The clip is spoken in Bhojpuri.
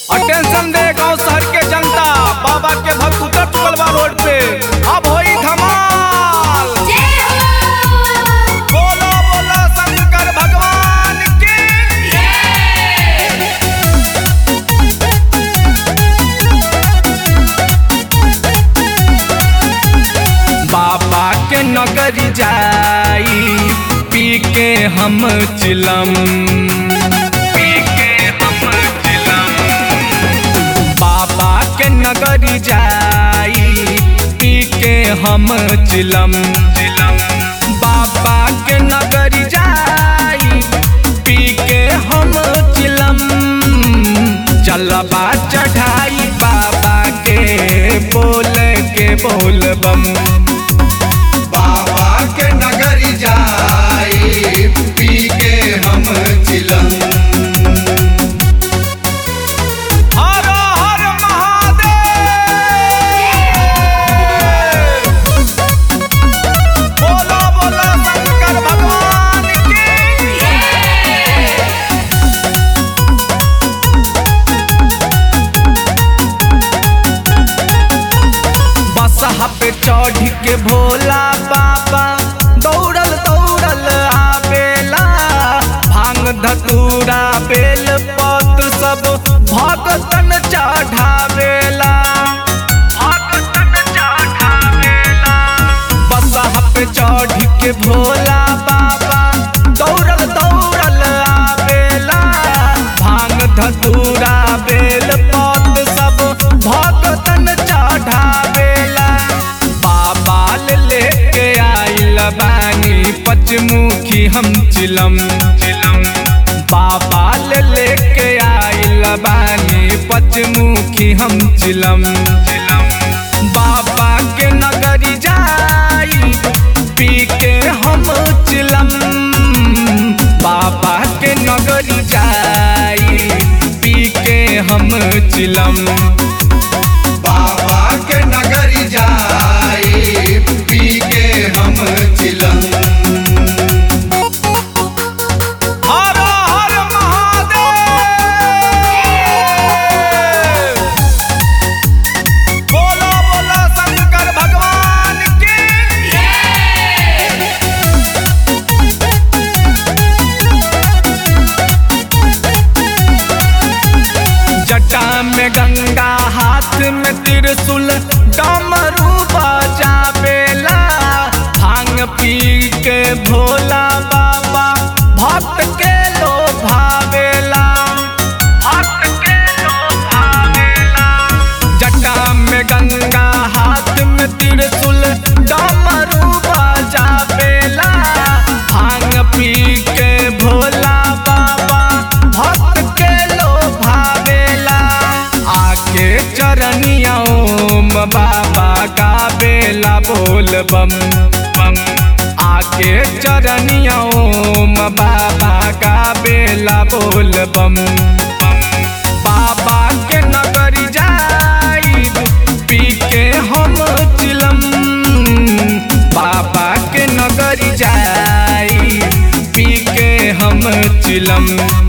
अटेंशन दे गांव शहर के जनता बाबा के भक्त उतर चुकल बा रोड पे अब होई धमाल बोलो बोलो शंकर भगवान की बाबा के नगरी जाई पी के हम चिलम पी के हम चिलम बाबा के नगरी जाई पी के हम चिलम चिलम बाबा के नगरी जाई पी के हम चिलम जलबा चढ़ाई बाबा के बोल के बोल बम बाबा के नगरी जाई पी के हम चिलम हर हर महादेव बोलो बोलो शंकर भगवान की बसहा पे चढ़ के भोला बाबा दौड़ल दौड़ल आवेला भांग धतूरा बेल पत सब भगतन चढ़ावेला भगतन चढ़ावेला बसहा पे चढ़ के भोला बाबा दौड़ल दौड़ल आवेला भांग धतूरा बेल पत सब भगतन चढ़ावेला बाबा लेके आइल बानी पचमुखी हम चिलम चिलम बाबा लेके आइल बानी पचमुखी हम चिलम चिलम बाबा के नगरी जाई पी के हम चिलम बाबा के नगरी जाई पी के हम चिलम बाबा के नगरी जाई पी के हम चिलम हर हर महादेव बोलो बोलो शंकर भगवान की जटा में गंगा हाथ में त्रिशूल डमरू बजावेला भांग पी के भोला बाबा भक्त के लोभावेला भक्त के लोभावेला जटा में गंगा हाथ में त्रिशूल डमरू बजावेला भांग पी के भोला बाबा भक्त के लोभावेला आके चरनिया ओम बाबा का बेला बोल बम बम आके चरनिया ओम बाबा का बेला बोल बम बम बाबा के नगरी जाई पी के हम चिलम बाबा के नगरी जाई पी के हम चिलम